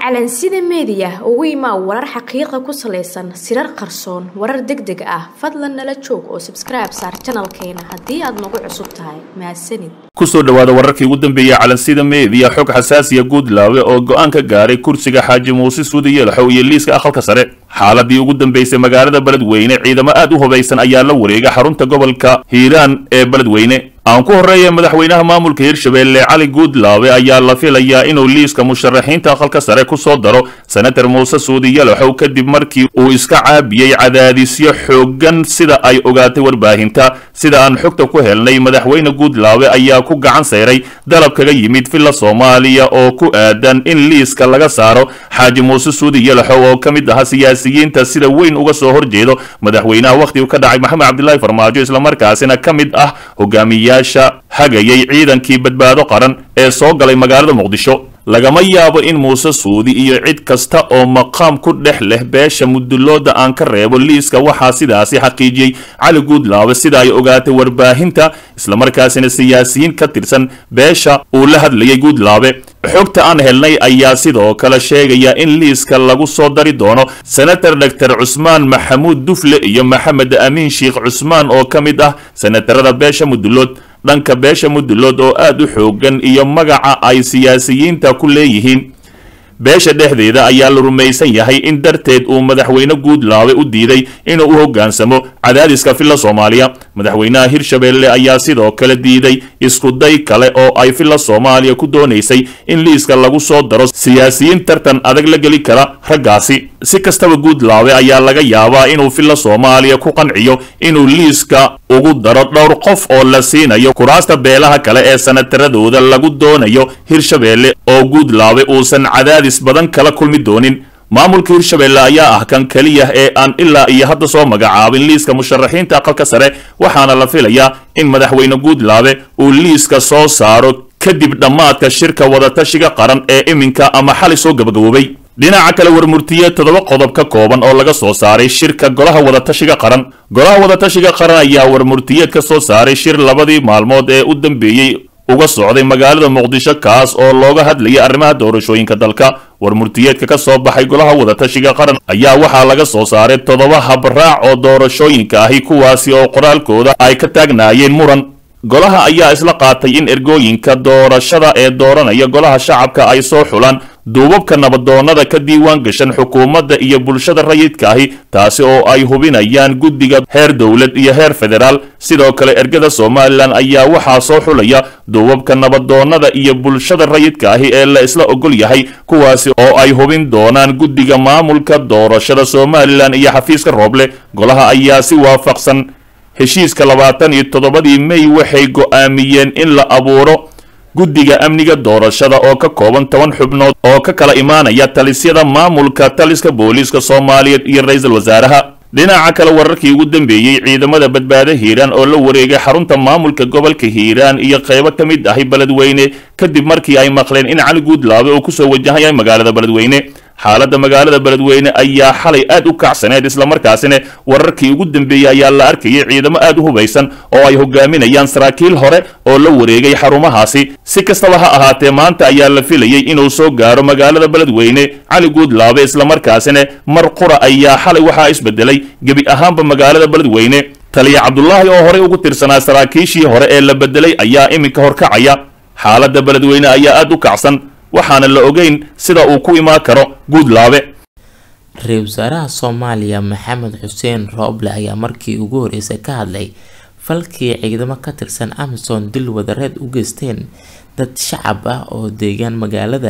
calansida meediya ugu imaa warar xaqiiqa ku salaysan sirar qarsoon warar deg deg ah fadlan nala joog oo sabskribe saar janalkeena haddii aad nagu cusub tahay mahadsanid kusoo dhowaada wararkii ugu dambeeyey calansida meediya xog xasaasiya guudlaawe oo go-aan ka gaaray kursiga xaaji muuse suudi yeelaxow iyo liiska aqalka sare xaaladii ugu dambeysay magaalada beledweyne ciidamo aad u hubaysan ayaa la wareega xarunta gobolka hiiraan ee beledweyne aan ku horreeya madaxweynaha maamulka hirshabeelle cali guudlaawe ayaa la filayaa inuu liiska musharaxiinta aqalka sare ku soo daro senator muuse suudi yalaxow kadib markii uu iska caabiyey cadaadisyo xooggan sida ay ogaatay warbaahinta sida aan xogta ku helnay madaxweyne guudlaawe ayaa ku gacan sayray dalab kaga yimid villa soomaaliya oo ku aadan in liiska laga saaro xaaji muuse suudi yalaxow oo ka mid ahaa siyaasiyiinta sida weyn uga soo horjeedo madaxweynaha wakhtigu ka dhacay maxamed cabdilaahi farmaajo islamarkaasina ka mid ah hogaamiya hagayay ciidankii badbaado qaran ee soo galay magaalada muqdisho lagama yaabo in muuse suudi iyo cid kasta oo maqaam ku dhex leh beesha mudulooda aan ka reebo liiska waxaa sidaasi xaqiijiyey cali guudlaawe sida ay ogaatay warbaahinta islamarkaasina siyaasiyiin ka tirsan beesha uu la hadlayay guudlaawe xogta aan helnay ayaa sidoo kale sheegaya in liiska lagu soo dari doono senator doctor cusmaan maxamuud dufle iyo maxamed amiin sheikh cusmaan oo ka mid ah senatarada beesha mudulood dhanka beesha mudulood oo aad u xoogan iyo magaca ay siyaasiyiinta ku leeyihiin beesha dhexdeeda ayaa la rumaysan yahay in darteed uu madaxweyne guudlaawe u diiday inuu u hoggaansamo cadaadiska villa soomaaliya madaxweynaha hirshabeelle ayaa sidoo kale diiday iskuday kale oo ay villa soomaaliya ku doonaysay in liiska lagu soo daro siyaasiyiin tartan adag la geli kara raggaasi si kastaba guudlaawe ayaa laga yaabaa inuu villa soomaaliya ku qanciyo inuu liiska ugu daro dhowr qof oo la siinayo kuraasta beelaha kale ee sanataradooda lagu doonayo hirshabeelle oo guudlaawe uusan cadaadis badan kala kulmi doonin maamulka hirshabeelle ayaa ah kan keliya ee aan ilaa iyo hadda soo magacaabin liiska musharaxiinta aqalka sare waxaana la filayaa in madaxweyne guudlaawe uu liiska soo saaro kadib dhammaadka shirka wadatashiga qaran ee iminka ama xali soo gabagaboobay dhinaca kale warmurtiye toddoba qodob ka kooban oo laga soo saaray shirka golaha wadatashiga qaran golaha wadatashiga qaran ayaa warmurtiyeed ka soo saaray shir labadii maalmood ee u dambeeyey uga socday magaalada muqdisho kaas oo looga hadlayay arrimaha doorashooyinka dalka warmurtiyeedka ka soo baxay golaha wadatashiga qaran ayaa waxaa laga soo saaray toddoba habraac oo doorashooyinka ahi kuwaasi oo qoraalkooda ay ka taagnaayeen muran golaha ayaa isla qaatay in ergooyinka doorashada ee dooranaya golaha shacabka ay soo xulaan duubabka nabadoonnada ka diiwaan gashan xukuumadda iyo bulshada rayidka ahi taasi oo ay hubinayaan guddiga heer dowlad iyo heer federaal sidoo kale ergada somalilan ayaa waxaa soo xulaya duubabka nabadoonnada iyo bulshada rayidka ahi ee la isla ogol yahay kuwaasi oo ay hubin doonaan guddiga maamulka doorashada somalilan iyo xafiiska rooble golaha ayaa si waafaqsan heshiiska labaatan iyo toddobadii mey waxay go'aamiyeen in la abuuro guddiga amniga doorashada oo ka kooban toban xubnood oo ka kala imaanaya talisyada maamulka taliska booliiska soomaaliyeed iyo ra-iisul wasaaraha dhinaca kale wararkii ugu dambeeyey ciidamada badbaado hiiraan oo la wareegay xarunta maamulka gobolka hiiraan iyo qaybo ka mid ahi beledweyne kadib markii ay maqleen in cali guudlaawe uu kusoo wajahan yahay magaalada beledweyne xaaladda magaalada beledweyne ayaa xalay aad u kacsaneed islamarkaasina wararkii ugu dambeeyey ayaa la arkayay ciidamo aad u hubaysan oo ay hogaaminayaan saraakiil hore oo la wareegay xarumahaasi si kastaba ha ahaatee maanta ayaa la filayey inuu soo gaaro magaalada beledweyne cali guudlaabe islamarkaasina mar qura ayaa xalay waxaa isbedelay gebi ahaanba magaalada beledweyne taliya cabdulaahi oo horey ugu tirsanaa saraakiishii hore ee la bedelay ayaa iminka horkacaya xaaladda beledweyne ayaa aad u kacsan waxaana la ogeyn sida uu ku imaan karo guudlaabe ra-iisul wasaaraha soomaaliya maxamed xuseen rooble ayaa markii ugu horeysay ka hadlay falkii ciidamo ka tirsan amisom dil wadareed u geysteen dad shacab ah oo deegaan magaalada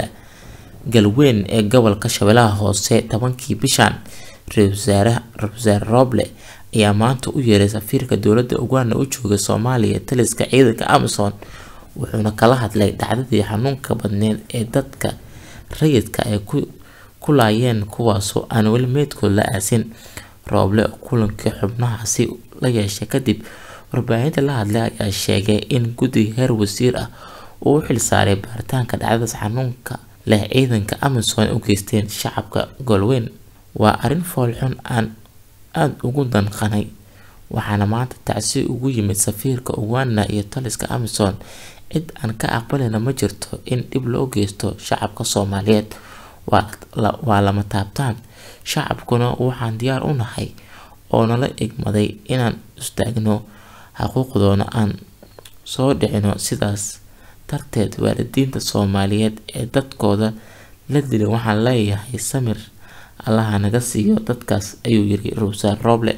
galweyn ee gobolka shabeellaha hoose tobankii bishan ra-iisul wasaare rooble ayaa maanta u yeeray safiirka dowladda uganda u jooga soomaaliya taliska ciidanka amisom wuxuuna kala hadlay dhacdadii xanuunka badneed ee dadka rayidka ay ku laayeen kuwaasoo aan weli meydkood la aasin rooble oo kulankii xubnahaasi la yeeshay kadib warbaahinta la hadlay ayaa sheegay in guddiga heer wasiir ah uu u xilsaaray baaritaanka dhacdadaas xanuunka leh ciidanka amisom u geysteen shacabka goolweyn waa arrin foolxun aan aada ugu danqanay waxaana maanta tacsi ugu yimid safiirka uganda iyo taliska amisom cid aan ka aqbalina ma jirto in dhib loo geysto shacabka soomaaliyeed waa lama taabtaan shacabkuna waxaan diyaar u nahay oo nala egmaday inaan istaagno xuquuqdoona aan soo dhicino sidaas darteed waalidiinta soomaaliyeed ee dadkooda la dilay waxaan leeyahay samir allaha naga siiyo dadkaas ayuu yiri rowsaar rooble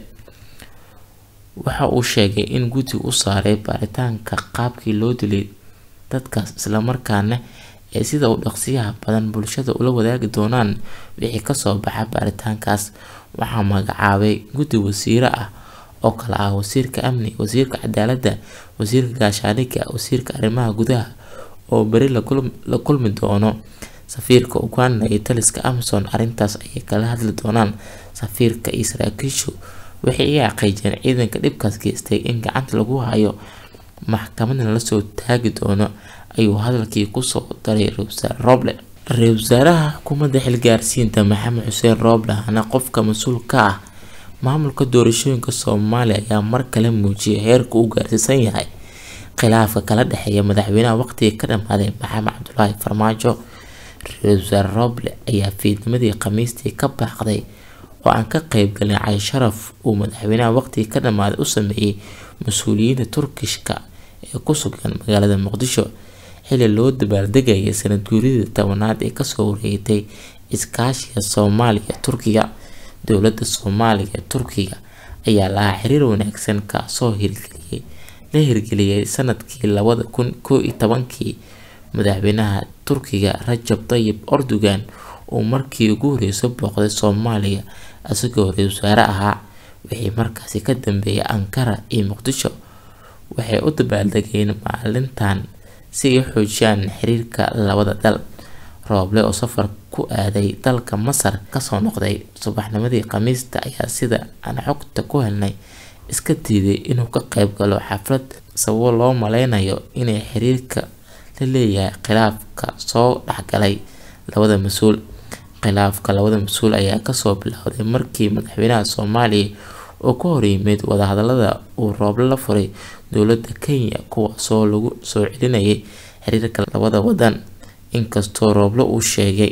waxa uu sheegay in guddi u saaray baaritaanka qaabkii loo dilay dadkaas islamarkaana ee sida u dhaqsiyaha badan bulshada ula wadaagi doonaan wixii kasoo baxa baaritaankaas waxaa magacaabay guddi wasiiro ah oo kale ah wasiirka amni wasiirka cadaaladda wasiirka gaashaandhigga wasiirka arrimaha gudaha oo beri la kulmi doono safiirka uganda iyo taliska amazon arrintaas ayay kala hadli doonaan safiirka iyo saraakiishu waxay iga xaqiijiyeen ciidanka dhibkaas geystay in gacanta lagu hayo maxkamadna lasoo taagi doono ayuu hadalkii kusoo daray ra-iisul rooble ra-iisul wasaaraha xukuumadda xilgaarsiinta maxamed xuseen rooble ahna qofka mas-uul ka ah maamulka doorashooyinka soomaaliya ayaa mar kale muujiyay heerka uu gaarsiisan yahay khilaafka kala dhexeeya madaxweynaha waqtiga ka dhamaaday maxamed cabdulaahi farmaajo ra-iisul wasaare rooble ayaa fiidnimadii khamiistii ka baaqday oo aan ka qeybgalin cali sharaf uu madaxweynaha waqtiga ka dhamaaday u sameeyey mas-uuliyiinta turkishka ee ku sugan magaalada muqdisho xili loo dabaaldegayay sanad guuridii tobanaad ee kasoo wareegtay iskaashiga soomaaliya turkiga dowladda soomaaliya ee turkiga ayaa lahaa xiriir wanaagsan kaasoo hirgeliyay la hirgeliyay sanadkii labada kun koo iyo tobankii madaxweynaha turkiga rajab tayib erdogan uu markii ugu horreysay booqday soomaaliya isagoo ra-iisul wasaare ahaa wixii markaasi ka dambeeyay ankara iyo muqdisho waxay u dabaaldegeen maalintan si ay u xoojiyaan xiriirka labada dal rooble oo safar ku aaday dalka masar kasoo noqday subaxnimadii khamiista ayaa sida aan xogta ku helnay iska diiday inuu ka qeyb galo xaflad sababo loo maleynayo inay xiriirka la leeyahay khilaafka soo dhexgalay labada mas-uul khilaafka labada mas-uul ayaa kasoo bilowday markii madaxweynaha soomaaliya oo ka horyimid wadahadalada uu rooble la furay dowladda kenya kuwaasoo lagu soo celinayay xiriirka labada wadan inkastoo rooble uu sheegay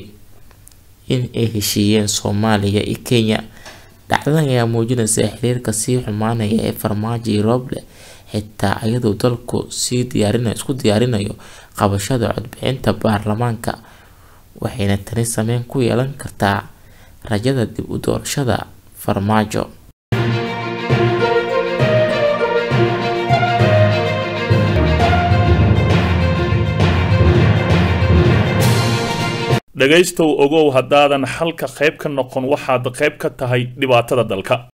in ay heshiiyeen soomaaliya iyo kenya dhacdadan ayaa muujinaysa xiriirka sii xumaanaya ee farmaajo iyo rooble xitaa iyadoo dalku sii diyaarin isku diyaarinayo qabashada codbixinta baarlamaanka waxayna tani sameyn ku yeelan kartaa rajada dib u doorashada farmaajo dhegaystow ogow haddaadan xalka qayb ka noqon waxaad qayb ka tahay dhibaatada dalka